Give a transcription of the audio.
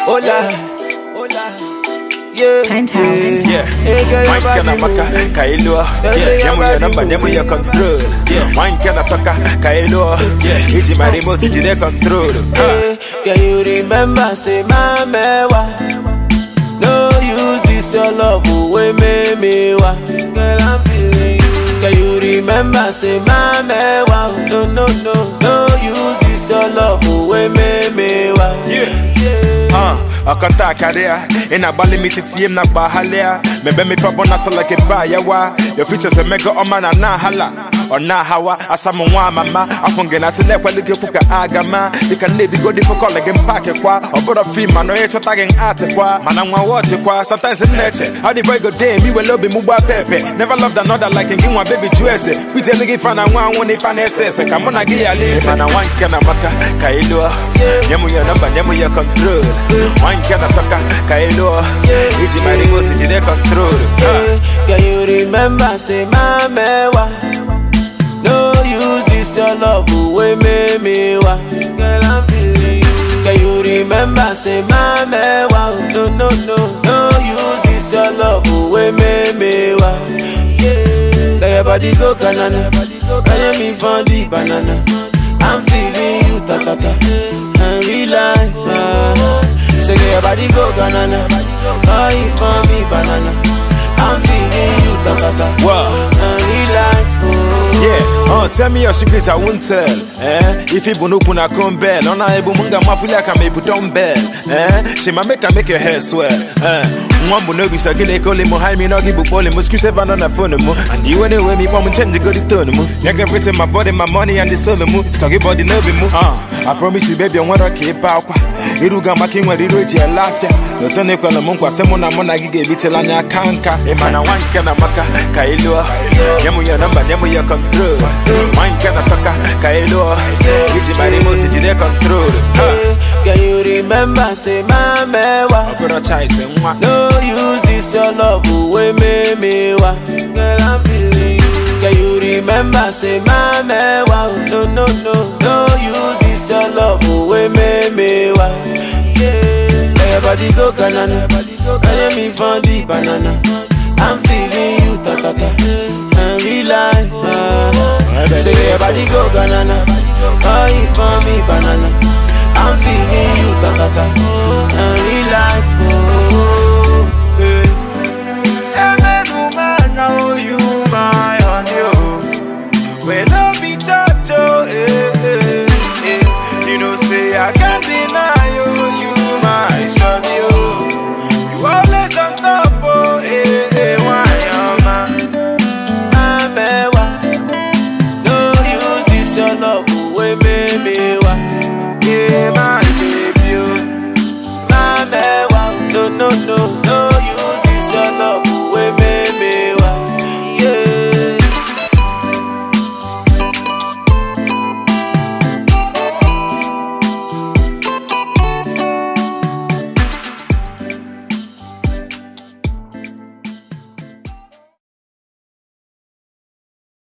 Hola, hola. Yeah, Penthouse. yeah, yeah. Hey, girl, your Wine kana body maka moving. kailo say your Nemu ya body namba nemu ya control Wine kana toka kailo Easy my remote jide control Hey, Can you remember, say, my mewa? No use this your love away, me me wa. Girl, I'm feeling you. Can you remember, say, my mewa? No, no, no, no use this your love away, me me wa. Yeah. yeah. Uh, akanta akaria ina bali mi titiem na gba halia mebe mi pa bona so like ba yawa your features a mega oma na na hala ona hawa asamu nwa mama afunge na sile kwali ke kuka agama you can live go different call again pack kwa obodo fi ma no ye chota gen art kwa mana nwa watch kwa sometimes in nature how the boy go day me we love me mugba pepe never loved another like in nwa baby juice we tell you fan nwa nwa ni fan ss come on gi ya listen mana wan kana maka kailo nyemu ya number nyemu ya control wan kana toka kailo iji my remote jide control Yeah, Can you remember, say, my mewa? No use this your love away, me me wa. Girl, I'm feeling you. Can you remember, say, my mewa? No, no, no, no use this your love away, me me wa. Yeah, let your body go banana. Can you me for the banana? I'm feeling you, ta ta ta. And real life, ah. Say, get your body go banana. Oh, you for me banana. I'm feeling you, ta ta ta. Wow. And real life, oh. Yeah, uh, tell me your secret, I won't tell. Eh? If you bunu kuna kumbel, on a ebu munga mafuli aka me dumbbell. Eh? She ma make her make your hair swell. Eh? Mwambu no bisa gile kole mo hai mi no gibu pole mo screw seven on the phone mo. And you anyway me mom change go the tone mo. You can return my body, my money and the soul mo. So give body no be mo. Uh, I promise you baby I want to keep out. Iruga maki nwa riro ji elafia. Lotone kwa na munkwa semo na mona gige bitela nya kanka. Emana wanka na maka kailo. Nyemu ya namba nyemu ya control. Wanka na toka kailo. Iji my remote jide control. Yeah, Can you remember, say, my mewa? Obero chai se nwa. No use this your love away, me me wa. Girl, I'm feeling you. Can you remember, say, my mewa? No, no, no, no use this your love away, me me wa. Yeah, let your body go banana. Can you me for the banana? I'm feeling you, ta ta ta. And real life, ah. Say your body go banana. Oh, you for me banana. I'm feeling you, ta ta ta. And real life, oh. Yeah. You know, say I can't deny you, you my shawty, oh. You always on top, oh, eh, eh, why am I? Amewa. No use this your love away, baby. Wa. Yeah, my baby, oh. Amewa. No, no, no,